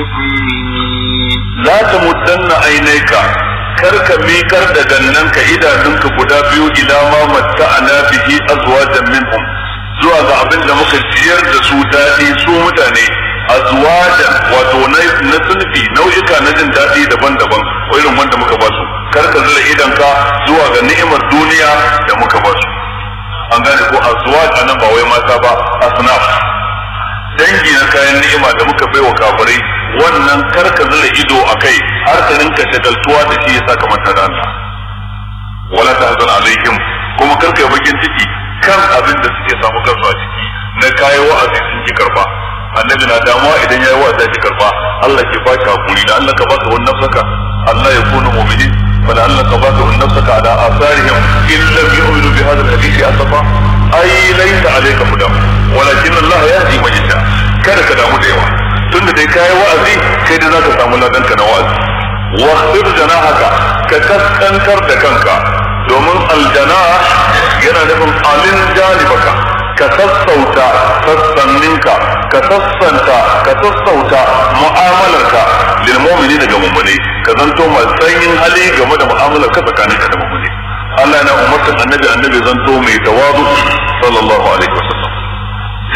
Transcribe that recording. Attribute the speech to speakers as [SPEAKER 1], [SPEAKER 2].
[SPEAKER 1] المؤمنين
[SPEAKER 2] la ta muddanna ainaika kar ka mikar da gannanka idanunka guda biyu ila ma matta'ana bihi azwajan minhum zuwa ga abin da muka ciyar da su daɗi su mutane azwajan wato na na sunfi nau'ika na jin daɗi daban-daban irin wanda muka ba su kar ka zura idanka zuwa ga ni'imar duniya da muka ba su an gane ko azwaj anan ba wai mata ba asnaf dangi na kayan ni'ima da muka baiwa kafirai wannan karka zura ido a kai har ka rinka shagaltuwa da shi ya saka manta da Allah wala tahzan alaihim kuma karka yi bakin ciki kan abin da suke samu kansu a ciki na kayan wa'azi sun ki karba annabi na damuwa idan yayi wa'azi ya ki karba Allah ke ba shi hakuri da Allah ka baka wannan saka Allah ya kuna mu'minin fala Allah ka baka wannan saka ala asarihim in lam yu'minu bi hadha al-hadith asafa ai laysa alayka hudam walakin Allah yahdi man yasha kada ka damu da yawa tunda dai kayi wa'azi kai dai zaka samu ladanka na wa'azi wa khfir janahaka ka kaskantar da kanka domin aljanah yana nufin alin janibaka ka sassauta sassanninka ka sassanta ka sassauta mu'amalarka lil mu'minina ga mu'mini ka zanto mai sanyin hali game da mu'amalar ka tsakaninka da mu'mini Allah na umartan annabi annabi zanto mai tawadu sallallahu alaihi wasallam